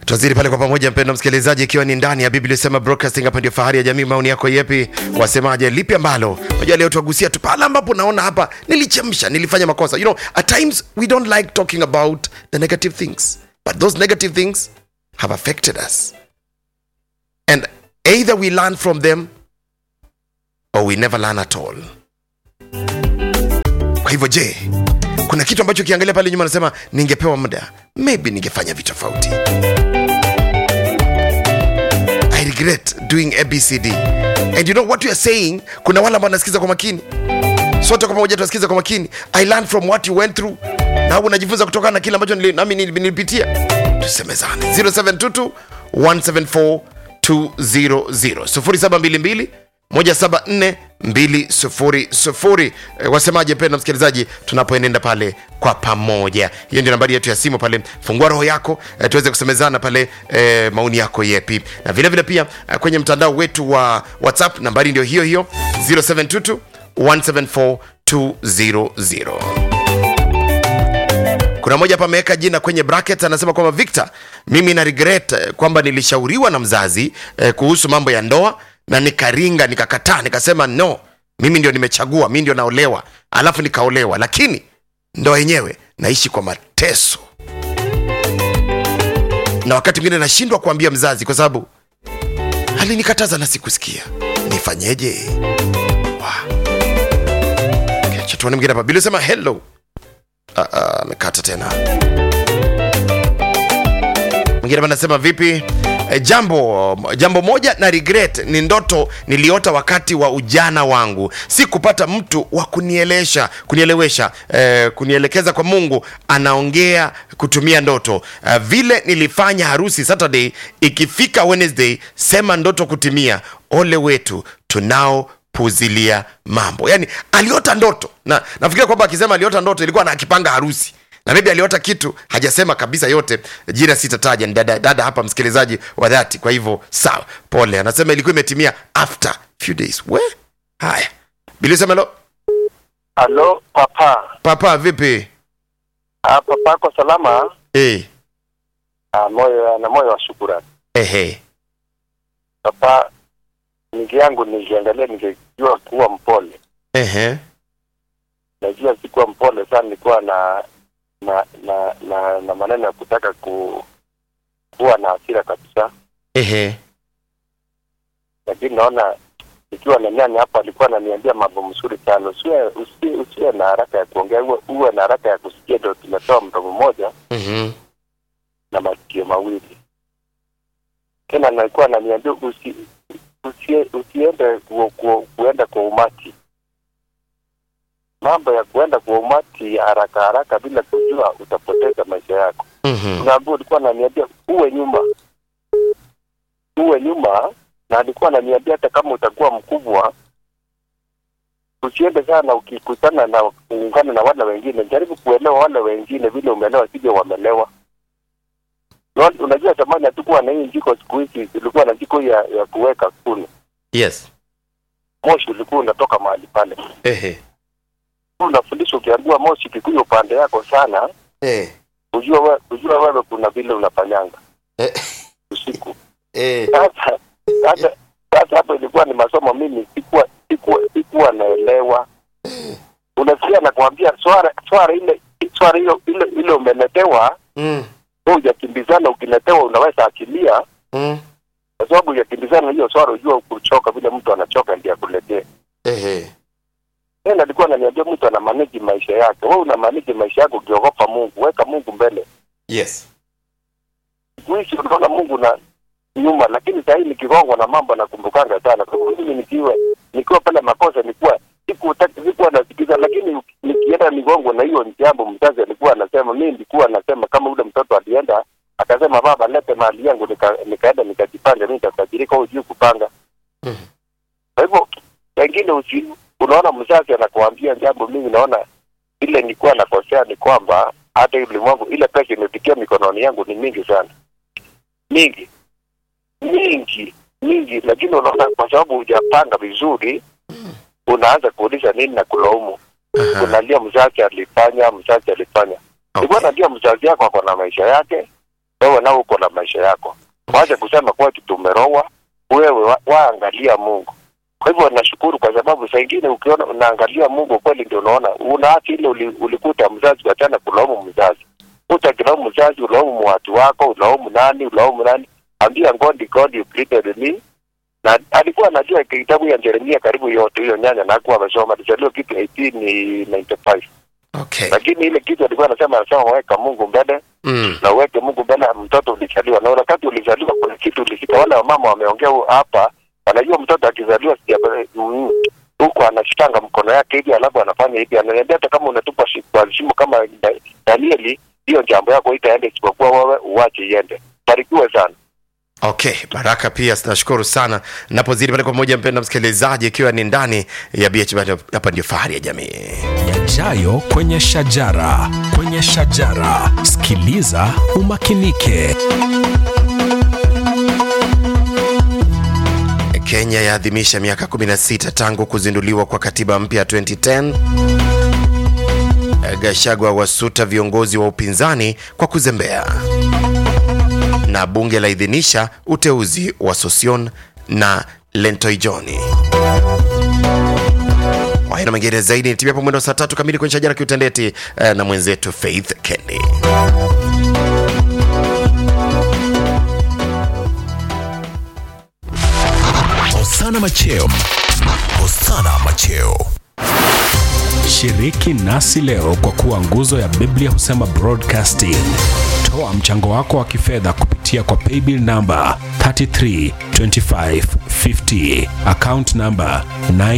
Tuzidi pale kwa pamoja, mpendo msikilizaji, ikiwa ni ndani ya Biblia sema broadcasting, hapa ndio fahari ya jamii. Maoni yako yepi? Wasemaje? Lipi ambalo unajua leo tuagusia tu pale ambapo naona hapa nilichemsha, nilifanya makosa. You know, at times we don't like talking about the negative things, but those negative things have affected us and either we learn from them or we never learn at all. Kwa hivyo je, kuna kitu ambacho ukiangalia pale nyuma nasema ningepewa muda, maybe ningefanya vitu tofauti. I regret doing ABCD. And you know what you are saying, kuna wale ambao wanasikiza kwa makini. Sote kwa pamoja tunasikiza kwa makini. I learned from what you went through. Na unajifunza kutokana na kile ambacho nili- nami nili- nilipitia. Tusemezane. 0722 174 200 0722 174 200 Eh, wasemaje penda msikilizaji tunapoenenda pale kwa pamoja hiyo ndio nambari yetu ya simu pale fungua roho yako eh, tuweze kusemezana pale eh, maoni yako yepi na vile vile pia eh, kwenye mtandao wetu wa whatsapp nambari ndio hiyo hiyo 0722 174 200 kuna mmoja hapa ameweka jina kwenye bracket anasema kwamba Victor, mimi na regret eh, kwamba nilishauriwa na mzazi eh, kuhusu mambo ya ndoa na nikaringa nikakataa, nikasema no, mimi ndio nimechagua, mimi ndio naolewa, alafu nikaolewa, lakini ndoa yenyewe naishi kwa mateso, na wakati mwingine nashindwa kuambia mzazi kwa sababu alinikataza na sikusikia. Nifanyeje? Wow. Okay, acha tuone mwingine hapa. Bila sema hello Ah, ah, amekata tena. Mwingine hapa anasema vipi? E, jambo jambo moja na regret ni ndoto niliota wakati wa ujana wangu, si kupata mtu wa kunielesha kunielewesha, eh, kunielekeza kwa Mungu. Anaongea kutumia ndoto eh, vile nilifanya harusi Saturday, ikifika Wednesday sema ndoto kutimia. Ole wetu tunao puzilia mambo yani aliota ndoto na nafikiria kwamba akisema aliota ndoto ilikuwa na akipanga harusi na maybe aliota kitu hajasema kabisa yote jina sitataja ni dada, dada hapa msikilizaji wa dhati kwa hivyo sawa pole anasema ilikuwa imetimia after few days we haya bilisemelo Halo papa, papa vipi ah, papa ako salama? hey. Ah, moyo na moyo wa shukurani ehe papa. Ningi yangu ningeangalia, ningejua kuwa mpole. ehe Najua sikuwa mpole sana, nilikuwa na na na na, na maneno ya kutaka ku kuwa na hasira kabisa, ehe lakini naona ikiwa na nyanya hapa alikuwa ananiambia mambo mzuri sana. Usiwe usiwe, usiwe na haraka ya kuongea, uwe, uwe na haraka ya kusikia. Ndio tumetoa mdomo mmoja Mhm. na masikio mawili. Tena nalikuwa ananiambia usi, usie, usiende ku, ku, kuenda kwa umati. Mambo ya kuenda kwa umati haraka haraka bila kujua, utapoteza maisha yako. Mhm. Unaambia, ulikuwa ananiambia uwe nyuma, uwe nyuma, na alikuwa ananiambia hata kama utakuwa mkubwa usiende sana ukikutana na kuungana na wale wengine, jaribu kuelewa wale wengine vile umeelewa, sivyo wamelewa. Una- Unajua zamani hatukuwa na hii jiko, siku hizi tulikuwa na jiko ya, ya kuweka kuni, yes moshi ulikuwa unatoka mahali pale. ehe Unafundishwa ukiambiwa moshi kikuja upande yako sana, eh. ujua we, ujua wewe kuna vile unafanyanga Eh. usiku. Eh. Sasa sasa sasa hapo ilikuwa ni masomo, mimi sikuwa sikuwa sikuwa naelewa. Unasikia nakwambia swara swara ile swara hiyo ile ile umeletewa Mm. wewe hujakimbizana, ukiletewa unaweza akilia, Mm. kwa sababu hujakimbizana hiyo swara, ujua kuchoka vile mtu anachoka ndiye akuletee. ehe Tena alikuwa ananiambia mtu ana manage maisha yake, wewe una manage maisha yako ukiogopa Mungu, weka Mungu mbele. yes Siku hizi unaona Mungu na nyuma, lakini saa hii nikigongwa na mambo nakumbukanga sana. Kwa sababu mimi nikiwa nikiwa pale makosa nilikuwa sikutaki sikuwa nasikiza, lakini nikienda nigongwa na hiyo jambo, mzazi alikuwa anasema, mimi nilikuwa nasema kama ule mtoto alienda akasema, baba lete mali yangu, nika, nikaenda nikajipanga, mimi nitatajirika, hujui kupanga. Mhm. Kwa hivyo pengine usi, unaona mzazi anakuambia jambo, mimi naona ile nilikuwa nakosea ni kwamba hata hii ulimwengu ile pesa imepitia mikononi yangu ni mingi sana, mingi mingi mingi, lakini unaona kwa sababu hujapanga vizuri, unaanza kuuliza nini na kulaumu, Aha. unalia mzazi alifanya, mzazi alifanya. Okay. Nilikuwa najua mzazi yako ako na maisha yake, wewe nao uko na maisha yako. Wacha kusema kwetu tumerowa, wewe wa- waangalia Mungu. Kwa hivyo nashukuru kwa sababu saa ingine ukiona unaangalia Mungu kweli, ndio unaona unaacha ile uli, ulikuta mzazi, wachana kulaumu mzazi. Utakilaumu mzazi, ulaumu watu wako, ulaumu nani, ulaumu nani. Ambia God, God you created me na alikuwa anajua kitabu ya Yeremia karibu yote, hiyo nyanya na hakuwa amesoma, alizaliwa kitu 1895 Okay. lakini ile kitu alikuwa anasema, anasema weka Mungu mbele Mm. na uweke Mungu mbele. Mtoto ulizaliwa na wakati ulizaliwa, kuna kitu ulisikia, wale wamama wameongea hu- hapa, wanajua mtoto akizaliwa sija- mm, huku anashikanga mkono yake hivi, alafu anafanya hivi, ananiambia hata kama unatupa shi- kwa shimo kama Da- Danieli, hiyo jambo yako itaenda, isipokuwa wewe uwache iende. Barikiwe sana. Okay, Baraka pia tunashukuru sana. Napozidi pale kwa moja, mpenda msikilizaji, ikiwa ni ndani ya BH bado hapa ndio fahari ya jamii. yajayo kwenye shajara kwenye shajara sikiliza umakinike Kenya yaadhimisha miaka 16 tangu kuzinduliwa kwa katiba mpya ya 2010. Gachagua wasuta viongozi wa upinzani kwa kuzembea, na bunge laidhinisha uteuzi wa Sosion na Lentoijoni. Haya na mengine zaidi nitimia hapo mwendo wa saa tatu kamili kwenye shajara kiutendeti eh, na mwenzetu Faith Kendi. hosana macheo hosana macheo shiriki nasi leo kwa kuwa nguzo ya biblia husema broadcasting toa mchango wako wa kifedha kupitia kwa paybill namba 332550 account namba